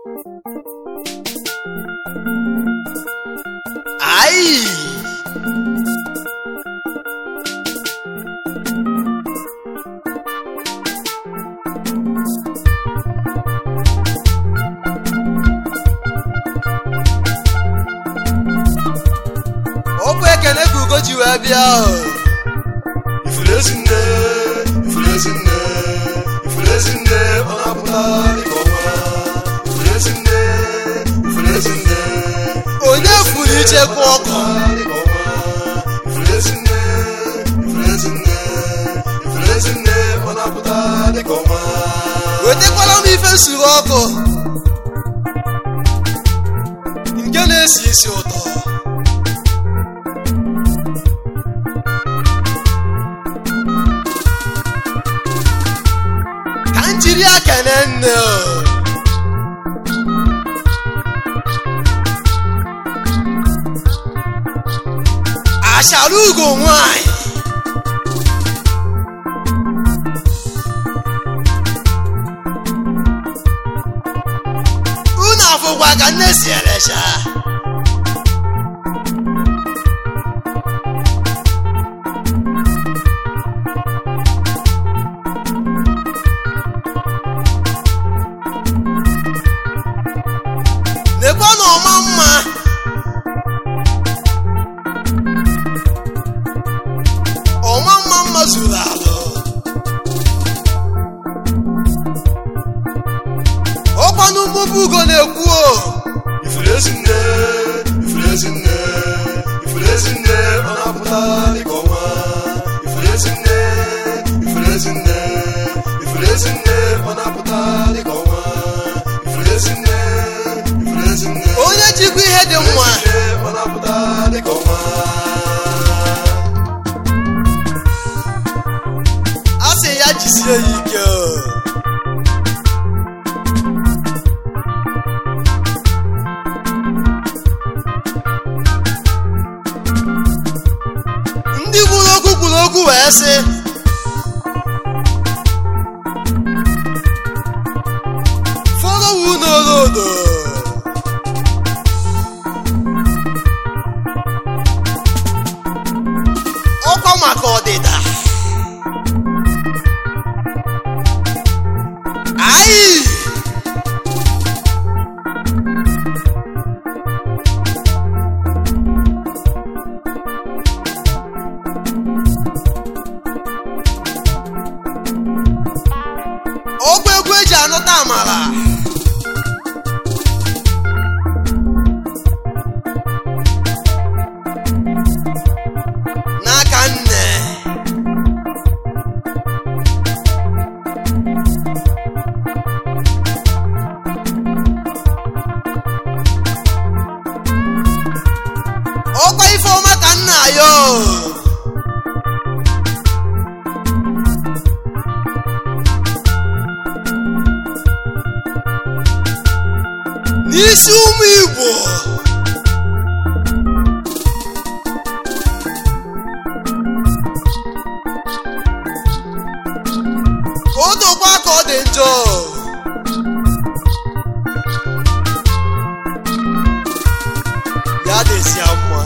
Ai! Ọ bụ ekene ka ugo ji wee bịa ahụ. Ifulezinne, ifulezinne, ifulezinne, ọ na-apụta dịka ọnwa. Ifulezinne, ifulezinne, Onye furu ichekwa ọkụ? dịka ọnwa. Ifulezinne, ifulezinne, ifulezinne, ọ na-apụta dịka ọnwa. Wetakwala m ife nsuru ọkụ nke na-esi isi ụtọ. Ka m jiri ya kene nne o. Ashara ugo nwanyị. unu afụkwa ka nne si erecha nekwa na ọma mma ọma mma mma zuru alụ ọkwanụ mmụba ugo na-ekwu o Ifulezinne, ifulezinne, ifulezinne, ọ na-apụta dịka ọnwa. Ifulezinne, ifulezinne, ifulezinne, ọ na-apụta dịka ọnwa. Ifulezinne, ifulezinne, onye jikwa ihe dị mma ifulezinne, ọ na-apụta dịka ọnwa. a sị ya jisie ya ike o. ndị kwuru okwu kwuru okwu wee sị fọrọwu n'olodo ọkwa maka ọdịda Ai! ọgwụ egwu eji anụta amara n'aka nne ọkwa ifeọma ka nna ya o. n'isi ụmụ igbo o dokwa ka ọ dị njọ ya dịzia mma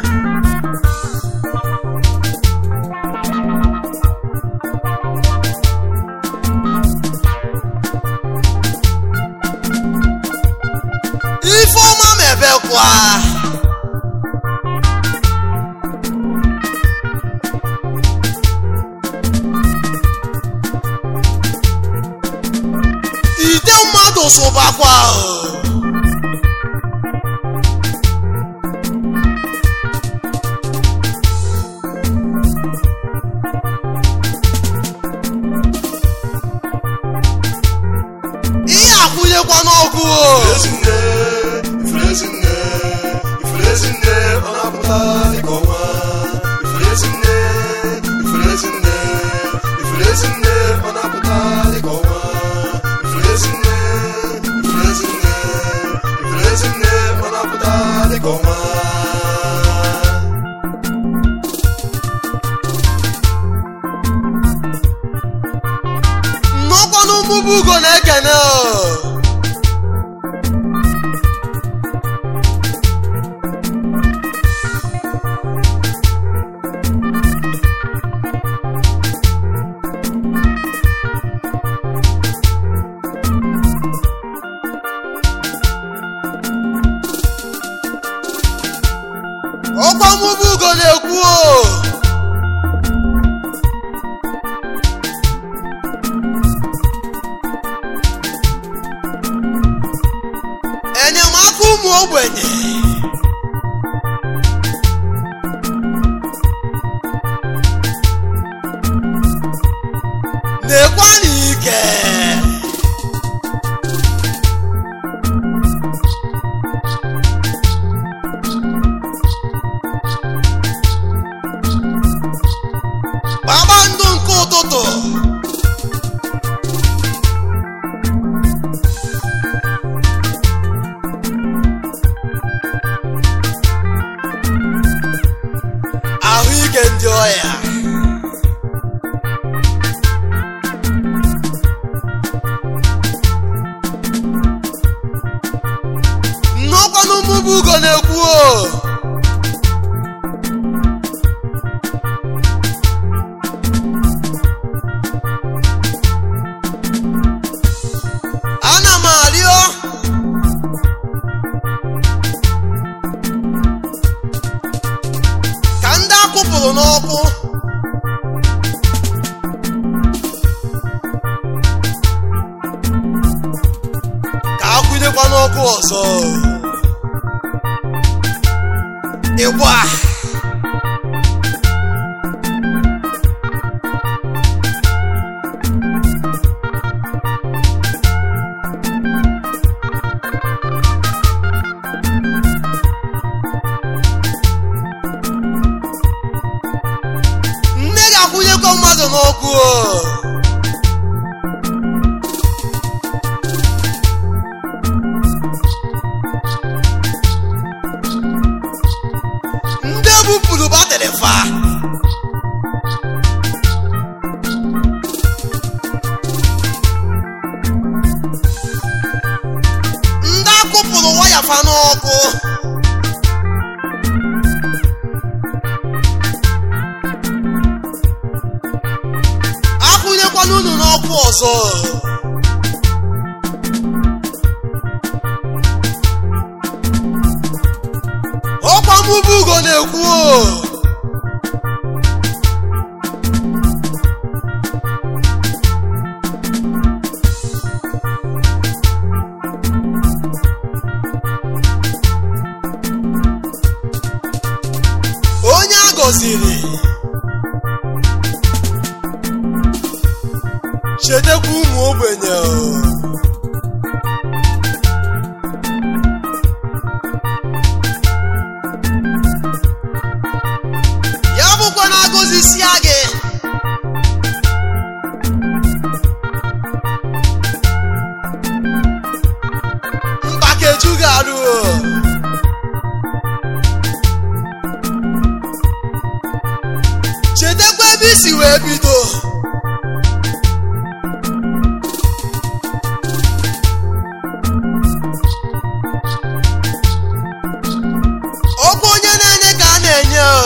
ifeọma mebekwa ide mmadụ sụbakwa o. ihe akwụnyekwa n'ọkụ o. Ifulezinne, ifulezinne, ifulezinne, ọ na-apụta dịka ọnwa. Ifulezinne, ifulezinne, ifulezinne, ọ na-apụta dịka ọnwa. Ifulezinne, ifulezinne, ifulezinne, ọ na-apụta dịka ọnwa. nnọkwanụ mmụba ugo na-ekene o. ọkwa mụbụ ugo na-ekwu o enyemaka ụmụ ogbenye na-ekwe n'ike kpakpando nke ụtụtụ ahụike ndị ọya nnọkwanụ mmụba ugo na-ekwu o ana m arịọ ka ndị akụpụrụ n'ọkụ ka akwụnyekwa n'ọkụ ọzọ ịgba nne ga-akwụnyekwa mmadụ n'ọkụ o ndị bupụrụ batrị fa ndị akụpụrụ waya fa n'ọkụ akwụnyekwana unu n'ọkụ ọzọ ọkwa mụbụ ugo na-ekwu o onye a gọziri chetakwa ụmụ ogbenye o. ya bụkwa na agọzisia gị mbakeju ga-arụ o. chetakwa ebe isi wee bido ọkwa onye na-enye ka a na-enye o.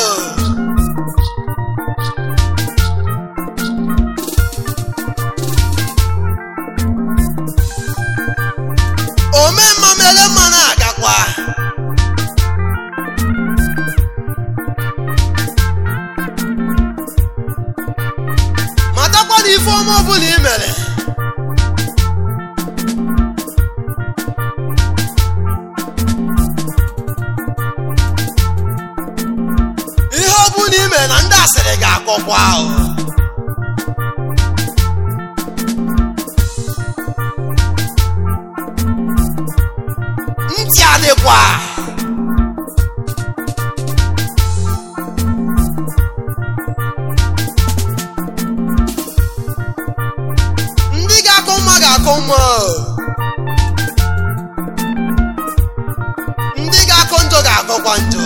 omemma mere mma na-agakwa matakwa na ife ọma ọbụla i mere ihe ọbụla i mere na ndị asịrị ga-akọkwa ahụ ntị adịkwa ndị ga-akọ mma ga-akọ mma ndị ga-akọ njọ ga-akọkwa njọ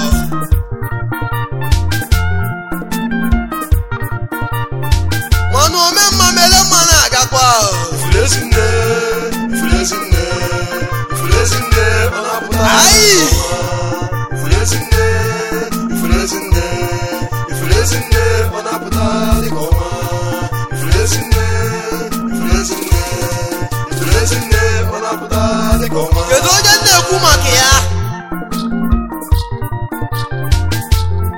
mana omemma mere mma na-agakwa Ifrezinne, Ifrezinne, Ifrezinne, ọ na-apụta Ayi! Ifrezinne, Ifrezinne, Ifrezinne, ọ na-apụta dịka ọnwa Ifrezinne, Ifrezinne, Ifrezinne, ọ na-apụta dịka ọnwa kedu onye m na-ekwu maka ya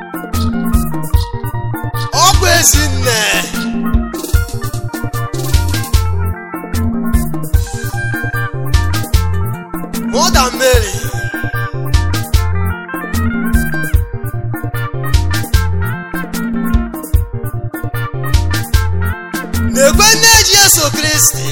Mother Mary na-ekwe nne Jesu Kristi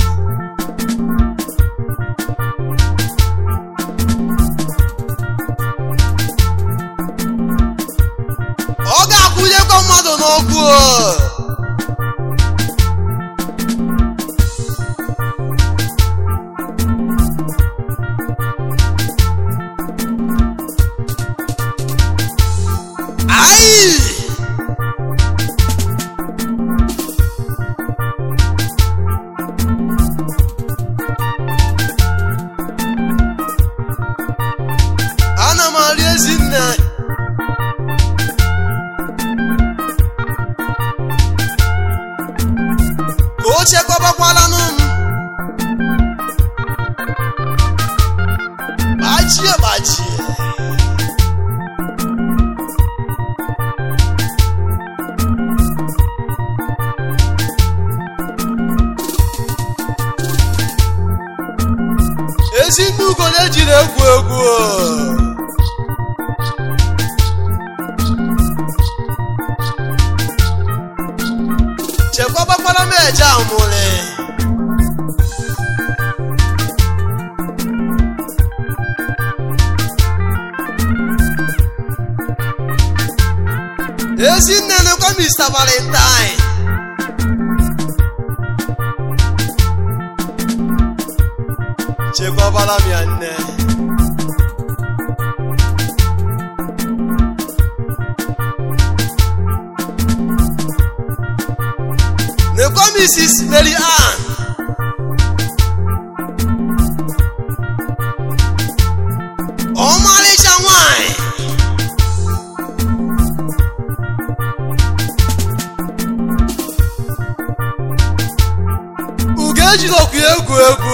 ọ ga-akwụnyekwa mmadụ n'ọkụ o. Ayi! ana m arị ezi nne ka o chekwabakwalanụ m gbachie gbachie ezi ndị ugo na-ejiri egwu egwu o. chekwabakwala m eje amụrị ezinne nekwa Mr. Valentine chekwabala m ya nne nekwa Mrs. Mary Ann ọmarịcha nwanyị ugo ejidokwu egwu egwu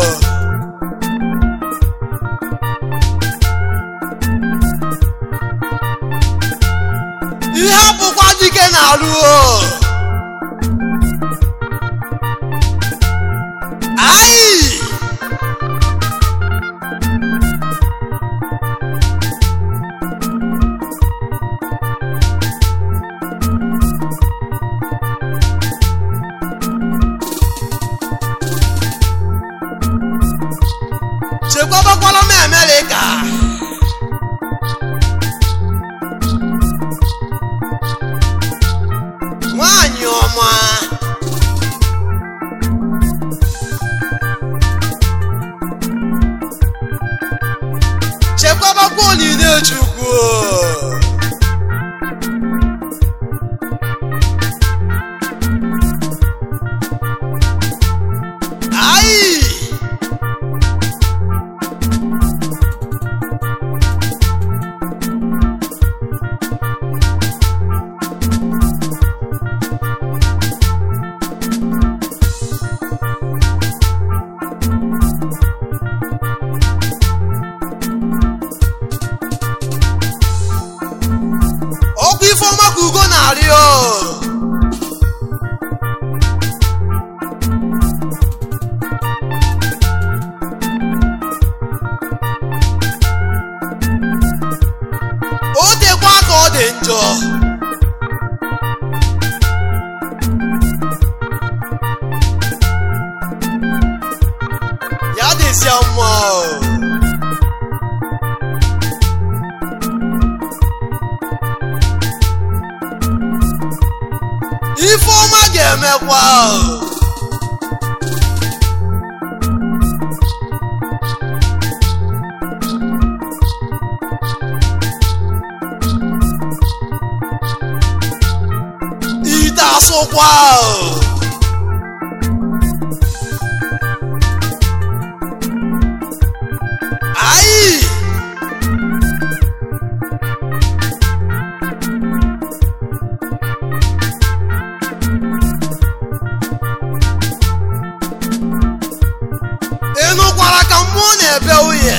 ihe abụkwa dike na-alụ o Ai! chekwabakwala m Amerịka nwanyị ọma chekwabakwa onyinye chukwu Ai! ọkwa ifeọma ka ugo na-arịọ o dekwa ka ọ dị njọ ya dịzia mma o. ifeọma ga-emekwa o. ite asụkwa o. Ai! ị nụkwara ka mmụọ na-ebe nwunye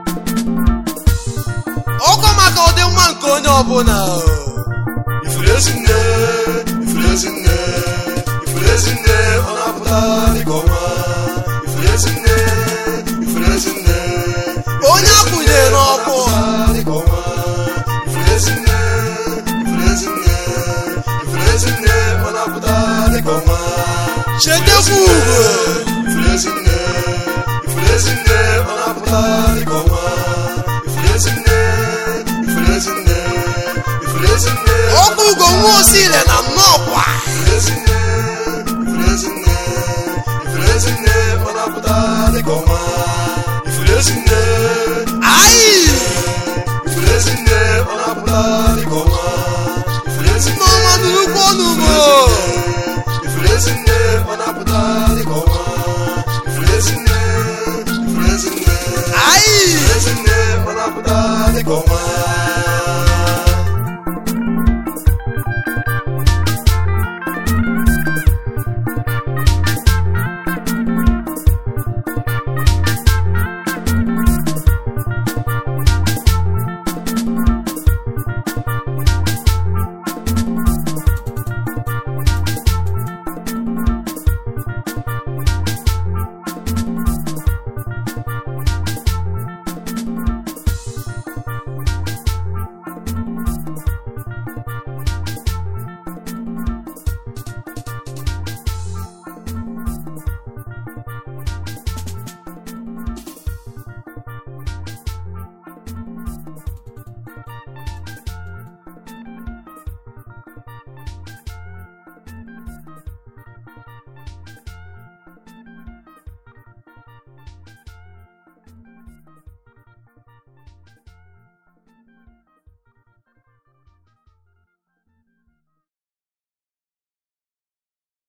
ọkwa maka ọdịmma nke onye ọbụla o. ifuru ezi Ifulezinne, ifulezinne, ifulezinne, ọ na-apụta dịka ọnwa. Ifulezinne, ifulezinne, onye akwụnyere n'ọkụ na-apụta dịka ọnwa. Ifulezinne, ifulezinne, ifulezinne, ọ na-apụta dịka ọnwa. chetekwa ugo Ifulezinne, ifulezinne, ọ na-apụta dịka ọnwa. Ifulezinne, ifulezinne, ifulezinne, ọkụ ugo nwa osile na nnọọkwa ifulezinne, ifulezinne, ifulezinne, ọ na-apụta dịka ọnwa. Ifulezinne, ayi ifulezinne, ọ na-apụta